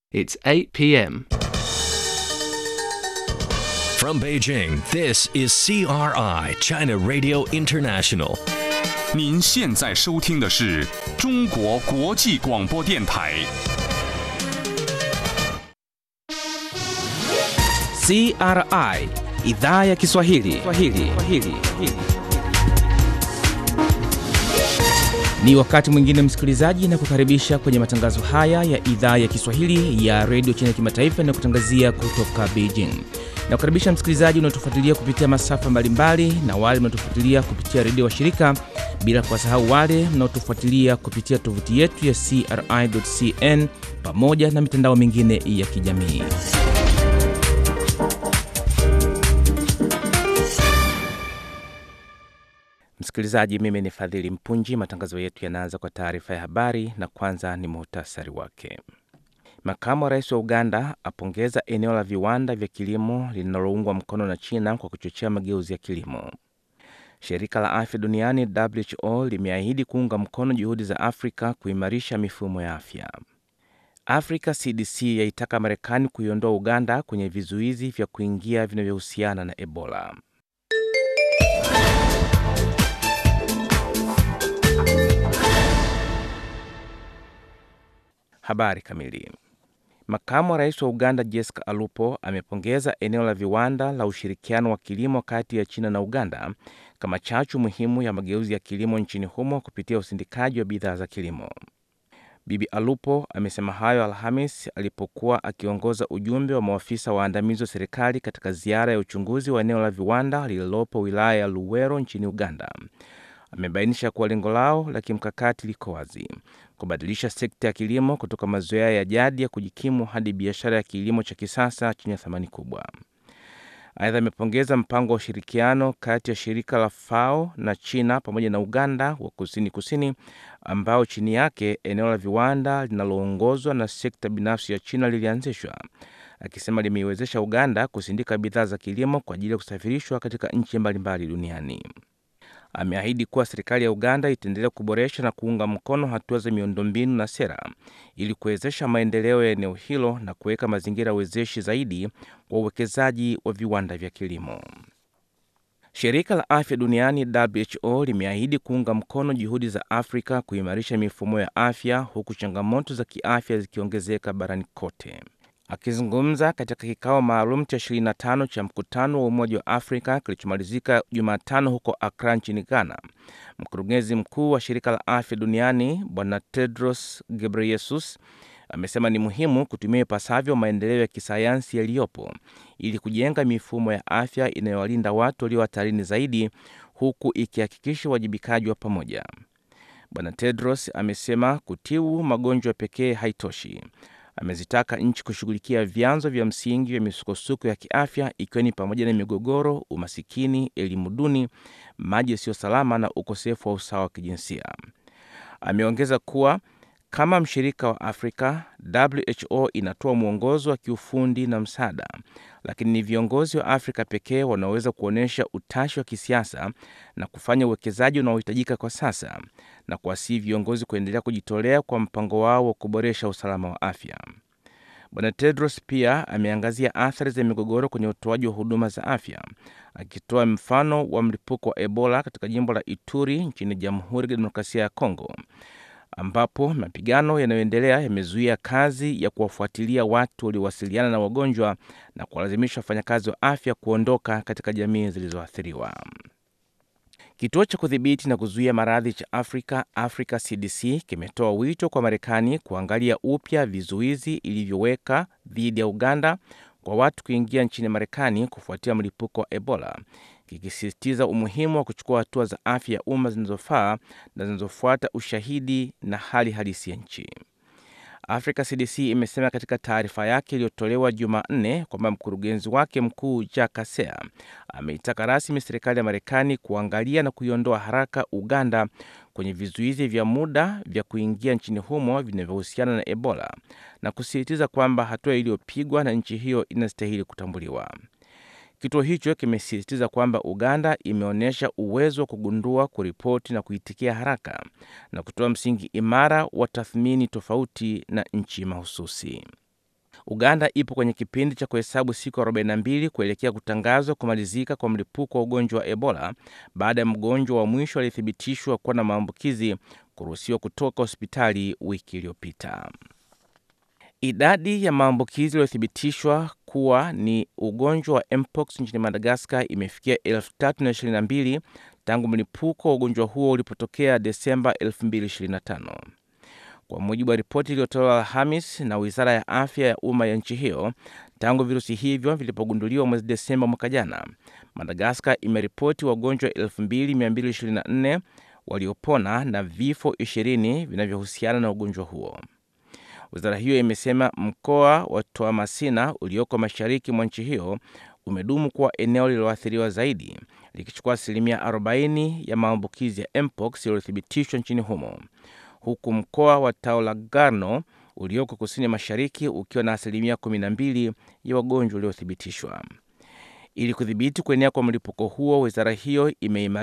It's 8 p.m. From Beijing, this is CRI, China Radio International. 您现在收听的是中国国际广播电台。 CRI idhaa ya Kiswahili. Kiswahili. Kiswahili. Ni wakati mwingine msikilizaji, na kukaribisha kwenye matangazo haya ya idhaa ya Kiswahili ya redio China kimataifa na kutangazia kutoka Beijing. Na kukaribisha msikilizaji unaotufuatilia kupitia masafa mbalimbali na wale mnaotufuatilia kupitia redio wa shirika, bila kuwasahau wale mnaotufuatilia kupitia tovuti yetu ya CRI.cn pamoja na mitandao mingine ya kijamii. Msikilizaji, mimi ni Fadhili Mpunji. Matangazo yetu yanaanza kwa taarifa ya habari na kwanza ni muhtasari wake. Makamu wa rais wa Uganda apongeza eneo la viwanda vya kilimo linaloungwa mkono na China kwa kuchochea mageuzi ya kilimo. Shirika la afya duniani WHO limeahidi kuunga mkono juhudi za Afrika kuimarisha mifumo ya afya. Africa CDC yaitaka Marekani kuiondoa Uganda kwenye vizuizi vya kuingia vinavyohusiana na Ebola. Habari kamili. Makamu wa rais wa Uganda Jessica Alupo amepongeza eneo la viwanda la ushirikiano wa kilimo kati ya China na Uganda kama chachu muhimu ya mageuzi ya kilimo nchini humo kupitia usindikaji wa bidhaa za kilimo. Bibi Alupo amesema hayo Alhamis alipokuwa akiongoza ujumbe wa maafisa waandamizi wa serikali katika ziara ya uchunguzi wa eneo la viwanda lililopo wilaya ya Luwero nchini Uganda. Amebainisha kuwa lengo lao la kimkakati liko wazi: kubadilisha sekta ya kilimo kutoka mazoea ya jadi ya kujikimu hadi biashara ya kilimo cha kisasa chenye thamani kubwa. Aidha, amepongeza mpango wa ushirikiano kati ya shirika la FAO na China pamoja na Uganda wa kusini kusini, ambao chini yake eneo la viwanda linaloongozwa na sekta binafsi ya China lilianzishwa, akisema limeiwezesha Uganda kusindika bidhaa za kilimo kwa ajili ya kusafirishwa katika nchi mbalimbali duniani. Ameahidi kuwa serikali ya Uganda itaendelea kuboresha na kuunga mkono hatua za miundombinu na sera ili kuwezesha maendeleo ya eneo hilo na kuweka mazingira wezeshi zaidi kwa uwekezaji wa viwanda vya kilimo. Shirika la Afya Duniani WHO limeahidi kuunga mkono juhudi za Afrika kuimarisha mifumo ya afya huku changamoto za kiafya zikiongezeka barani kote. Akizungumza katika kikao maalum cha 25 cha mkutano wa Umoja wa Afrika kilichomalizika Jumatano huko Accra nchini Ghana, mkurugenzi mkuu wa shirika la afya duniani Bwana Tedros Ghebreyesus amesema ni muhimu kutumia ipasavyo maendeleo ya kisayansi yaliyopo ili kujenga mifumo ya afya inayowalinda watu walio hatarini zaidi, huku ikihakikisha uwajibikaji wa pamoja. Bwana Tedros amesema kutibu magonjwa pekee haitoshi. Amezitaka nchi kushughulikia vyanzo vya msingi vya misukosuko ya kiafya ikiwa ni pamoja na migogoro, umasikini, elimu duni, maji yasiyo salama na ukosefu wa usawa wa kijinsia. Ameongeza kuwa kama mshirika wa Afrika, WHO inatoa mwongozo wa kiufundi na msaada, lakini ni viongozi wa Afrika pekee wanaoweza kuonyesha utashi wa kisiasa na kufanya uwekezaji unaohitajika kwa sasa, na kuwasihi viongozi kuendelea kujitolea kwa mpango wao wa kuboresha usalama wa afya. Bwana Tedros pia ameangazia athari za migogoro kwenye utoaji wa huduma za afya, akitoa mfano wa mlipuko wa Ebola katika jimbo la Ituri nchini Jamhuri ya Kidemokrasia ya Kongo ambapo mapigano yanayoendelea yamezuia kazi ya kuwafuatilia watu waliowasiliana na wagonjwa na kuwalazimisha wafanyakazi wa afya kuondoka katika jamii zilizoathiriwa. Kituo cha kudhibiti na kuzuia maradhi cha Afrika, Africa CDC, kimetoa wito kwa Marekani kuangalia upya vizuizi ilivyoweka dhidi ya Uganda kwa watu kuingia nchini Marekani kufuatia mlipuko wa Ebola, kikisisitiza umuhimu wa kuchukua hatua za afya ya umma zinazofaa na zinazofuata ushahidi na hali halisi ya nchi. Africa CDC imesema katika taarifa yake iliyotolewa Jumanne kwamba mkurugenzi wake mkuu Jack Kasea ameitaka rasmi serikali ya Marekani kuangalia na kuiondoa haraka Uganda kwenye vizuizi vya muda vya kuingia nchini humo vinavyohusiana na Ebola na kusisitiza kwamba hatua iliyopigwa na nchi hiyo inastahili kutambuliwa. Kituo hicho kimesisitiza kwamba Uganda imeonyesha uwezo wa kugundua, kuripoti na kuitikia haraka na kutoa msingi imara wa tathmini tofauti na nchi mahususi. Uganda ipo kwenye kipindi cha kuhesabu siku 42 kuelekea kutangazwa kumalizika kwa mlipuko wa ugonjwa wa Ebola baada ya mgonjwa wa mwisho aliyethibitishwa kuwa na maambukizi kuruhusiwa kutoka hospitali wiki iliyopita. Idadi ya maambukizi yaliyothibitishwa kuwa ni ugonjwa wa mpox nchini Madagaskar imefikia 3022 tangu mlipuko wa ugonjwa huo ulipotokea Desemba 2025. Kwa mujibu wa ripoti iliyotolewa Alhamis na wizara ya afya ya umma ya nchi hiyo, tangu virusi hivyo vilipogunduliwa mwezi Desemba mwaka jana, Madagaskar imeripoti wagonjwa 2224 waliopona na vifo 20 vinavyohusiana na ugonjwa huo. Wizara hiyo imesema mkoa wa Toamasina ulioko mashariki mwa nchi hiyo umedumu kuwa eneo lililoathiriwa zaidi likichukua asilimia 40 ya maambukizi ya mpox yaliyothibitishwa nchini humo, huku mkoa wa Taolagarno ulioko kusini mashariki ukiwa na asilimia 12 ya wagonjwa waliothibitishwa. Ili kudhibiti kuenea kwa mlipuko huo, wizara hiyo imeimarisha